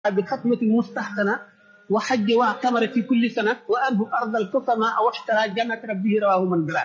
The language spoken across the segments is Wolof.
بختمة مستحسنة وحج واعتمر في كل سنة وأنه أرض الكفمة أو اشترى جنة ربه رواه من بلاد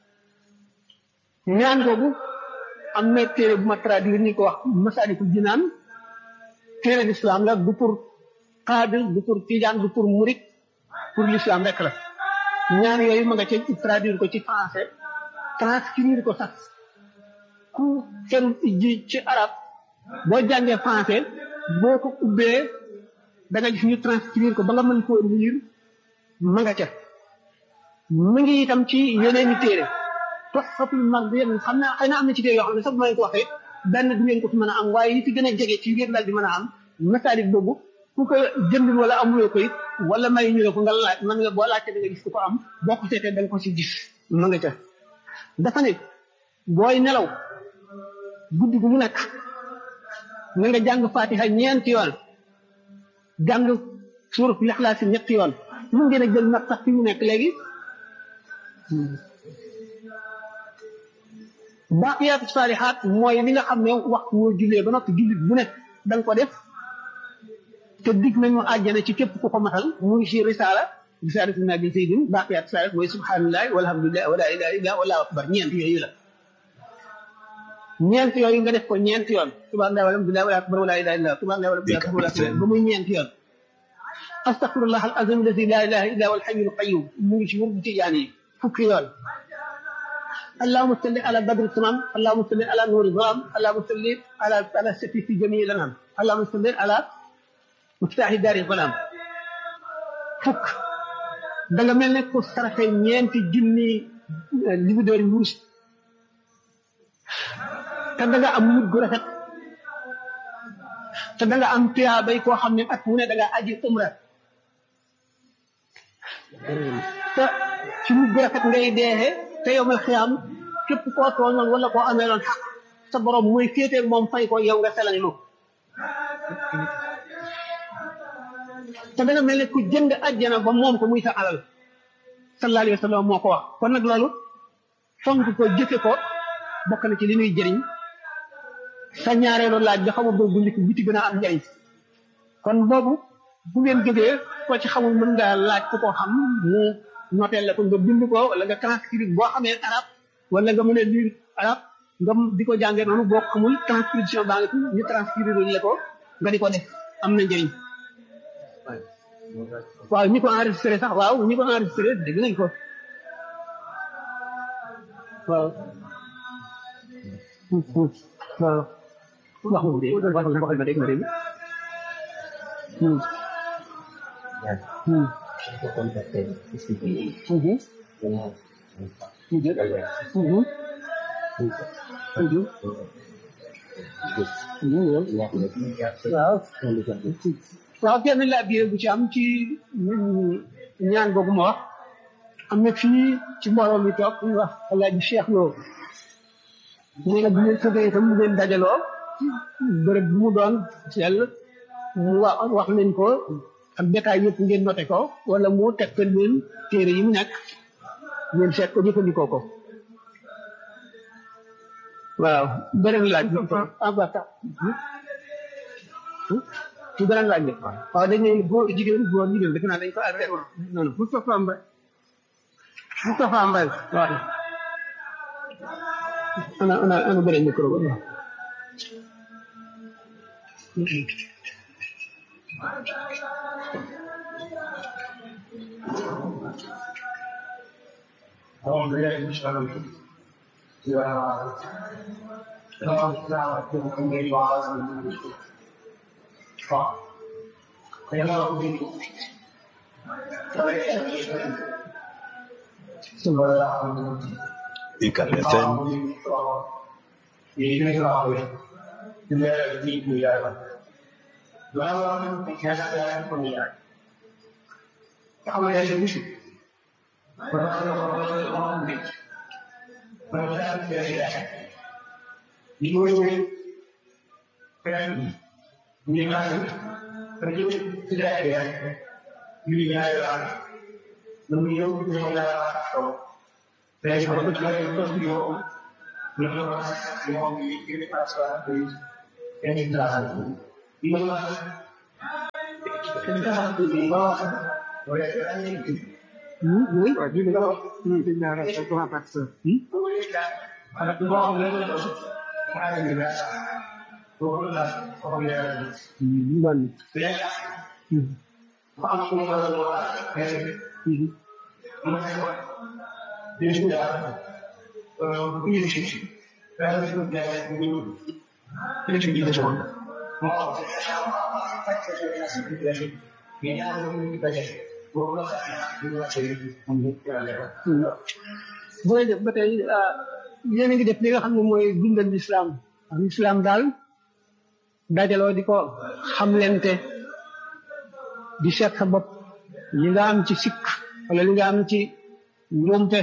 ñaan googu am na téere bu ma traduire ni ko wax Masaalikul Jinaan téere l'islam la du pour xaadir du pour tijaan du pour murit pour l'islam rek la ñaan yooyu ma nga ca traduire ko ci français transcrire ko sax ku kenn ji ci arab boo jàngee français boo ko ubbee da nga gis ñu transcrire ko ba nga mën koo lire ma nga ca mu ngi itam ci yeneeni téere tox xatul mag bi yéen xam naa xëy na am na ci téere yoo xam ne sax bu ma ko waxee benn du ngeen ko fi mën a am waaye yi ci gën a jege ci ngeen daal di mën a am masaalik boobu ku ko jëndul wala amuloo ko it wala may ñu la ko nga laaj man nga boo laajte da nga gis ku ko am boo ko seetee da nga ko si gis ma nga ca dafa ne booy nelaw guddi gu mu nekk na nga jàng fatiha ñeenti yoon jàng suurat lixlaas ñetti yoon mun ngeen a jël nag sax fi mu nekk léegi baaqiyaatu saalihaat mooy li nga xam ne waxtu woo jullee ba noppi jullit bu nekk da nga ko def te dig nañu àjjana ci képp ku ko matal mu ngi ci risaala risaala fi nabi sayyidin baaqiyaatu saalihaat mooy subhanallahi walhamdulillahi wala ilaha illa wallahu akbar ñeent yooyu la ñeent yooyu nga def ko ñeent yoon subhanallahi walhamdulillahi wala akbar wala ilaha illa subhanallahi walhamdulillahi wala akbar ba muy ñeent yoon astaghfirullah al azim alladi la ilaha illa huwa al hayyul qayyum mu ngi ci wur bu tijaan yi fukki yoon اللهم صل على بدر التمام اللهم صل على نور الظلام اللهم صل على على السفي في جميع الانام اللهم صل على مفتاح دار الظلام فك da nga mel ne ko saraxe ñeenti junni li mu doon wurus te da nga am mujj gu rafet te da nga am tuyaabay koo xam ne at mu ne da nga aji umra te ci mujj gu rafet ngay deexee te yow mal xiyaam képp koo tooñoon wala koo amee loon xaq sa borom muy féetee moom fay ko yow nga selal moom te danga mel ne ku jënd àjjana ba moom ko muy sa alal sallallahu alayhi wa sallam moo ko wax kon nag loolu fonk ko jëfe ko bokk na ci li ñuy jëriñ sa ñaareelu laaj bi xamul boobu njëkk bi ci gën a am njëriñ kon boobu bu ngeen jógee ko ci xamul mën nga laaj ku ko xam mu noteel la ko nga bind ko wala nga transcrire boo xamee arab wala nga mën a lire arab nga di ko jàngee noonu boo xamul transcription baa nga fi ñu transcrire la ko nga di ko def am na njëriñ waaw ñi ko enregistré sax waaw ñi ko enregistré dégg nañ ko waaw waaw wax nga dégg wax nga waxal ma dégg ma dégg Aku kontakkan istri Mhm. dengan Mhm. kalian. Mhm. Mhm. Mhm. Ya, ya, waaw Kalau kan, waaw kenn laa biir bu ci am ci ñaan googu ma wax am na fii ci mbooloo mi toog ñu wax alaaji Cheikh Lo nee na bu ngeen sëgee itam bu ngeen dajaloo bërëb bu mu doon sell mu wax wax leen ko ak détail yëpp ngeen noté ko wala mu tegtal leen téere yi mu nekk ngeen seet ko jëfandikoo ko waaw beneen laaj bi ah ba tax ci beneen laaj bi waaw dañ ne góor jigéen góor jigéen defe naa dañ ko arrêté noonu Moustapha Mbaye Moustapha Mbaye waaw ana ana ana beneen micro ba أعوذ بالله من الشيطان الرجيم. بسم الله الرحمن الرحيم. اللهم صل على سيدنا محمد وعلى آله وصحبه وسلم. فيلا ربي بسم الله الرحمن الرحيم. UCAB FM Thank you. oui waaw ñu nga wax ñu di ñaanal sa grand accès ana ko wax ne ko xara ni la ko la ko ya man fa am ko la la eh mo ne ko de ñu ya euh ko yi ci la la ko ya ni ni ci di so mo booy def ba tey yéen a ngi def li nga xam ne mooy dundal lislaam ak lislaam daal dajaloo di ko xamlente di seet sa bopp li nga am ci sikk wala li nga am ci njuumte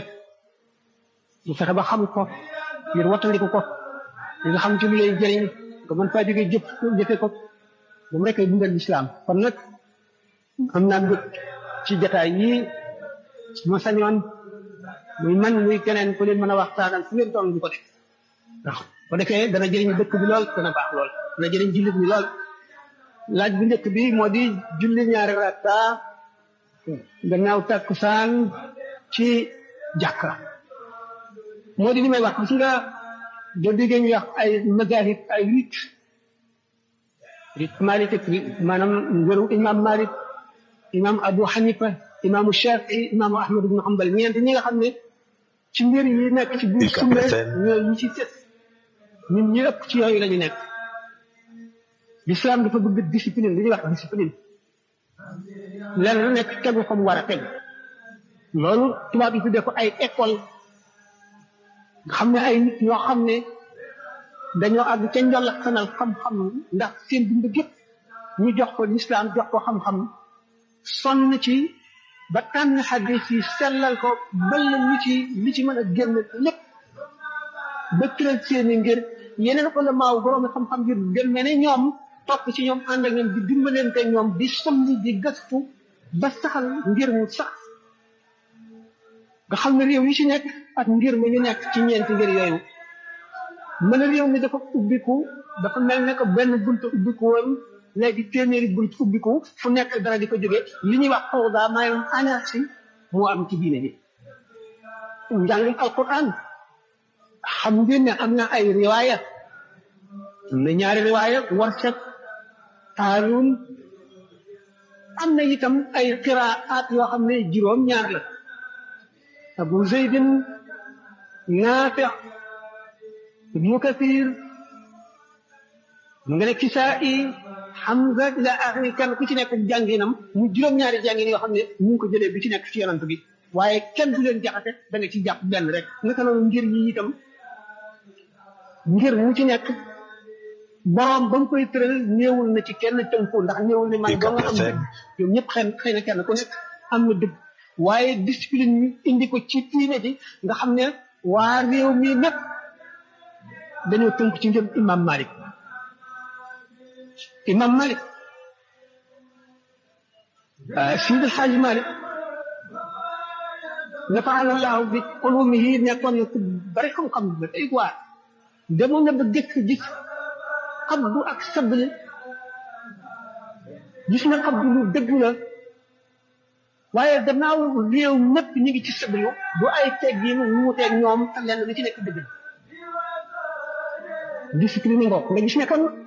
bu fexe ba xam ko ngir wattandiku ko li nga xam ci lu lay jëriñ nga mën faa jóge jëf jëfe ko moom rek ay dundal lislaam kon nag am naa mbëg ci jataay yii su ma sañoon muy man muy keneen ku leen mën a waxtaanal fu ngeen toll di ko def ndax ko defee dana jëriñ dëkk bi lool dana baax lool dana jëriñ jullit bi lool laaj bu njëkk bi moo di julli ñaari rakka gannaaw takkusaan ci jàkka moo di li may wax gis nga doo déggee ñu wax ay mazahib ay rit rit Malik maanaam ngëru imam Malik imam Abu Hanifa imaamu Shafii imaamu Ahmad ibn Hanbal ñeent ñi nga xam ne ci mbir yi nekk ci biir sunna ñooy ñi ci sës ñun ñi ëpp ci yooyu la ñu nekk l'islam dafa bëgg discipline li ñuy wax discipline lenn lu nekk tegu fa mu war a tegu loolu tubaab yi tuddee ko ay école nga xam ne ay nit ñoo xam ne dañoo àgg ca njolak sanal xam-xam ndax seen dund gépp ñu jox ko l'islam jox ko xam-xam sonn ci ba tànn xadis yi sellal ko bal li ci li ci mën a génn lépp ba tëral seeni ngir yeneen ulamaaw boroomi xam-xam yu dem ne ñoom topp ci ñoom ànd ak ñoom di dimbalante ñoom di somli di gëstu ba saxal ngir mu sax nga xam ne réew yi ci nekk ak ngir mi ñu nekk ci ñeenti ngir yooyu mën a réew mi dafa ubbiku dafa mel ne ko benn buntu ubbiku woon léegi téeméeri bunt ubbiku fu nekk dara di ko jóge li ñuy wax fawda maanaam anarchie moo am ci diine bi njàngum alquran xam ngeen ne am na ay riwaaya am na ñaari riwaaya warsak taaluun am na itam ay qiraat yoo xam ne juróom ñaar la abu zeydin naafi ibnu kathir mu nga ne kisaa'i Hamza ila axiri kenn ku ci nekk jànginam mu juróom-ñaari jàngin yoo xam ne ñu ngi ko jëlee bi ci nekk ci yonant bi waaye kenn du leen jaxate da nga ci jàpp benn rek naka noonu ngir yi itam ngir mu ci nekk borom ba mu koy tëral néewul na ci kenn tënku ndax néewul ne man ba nga am dëgg ñoom ñëpp xëy xëy na kenn ku nekk am na dëgg waaye discipline ñu indi ko ci diine ji nga xam ne waa réew mi népp dañoo tënku ci ngir imam Malik imam Malik Seydi El Hadji Malik nafaana laahu bi ulumihi nekkoon na ku bari xam-xam ba tey quoi demoon na ba gëkk gis xabdu ak sabli gis na xabdu lu dëgg la waaye gannaaw réew mépp ñu ngi ci sablu du ay teggin wuuteeg ñoom te lenn lu ci nekk dëgg discipline ngoog nga gis ne kon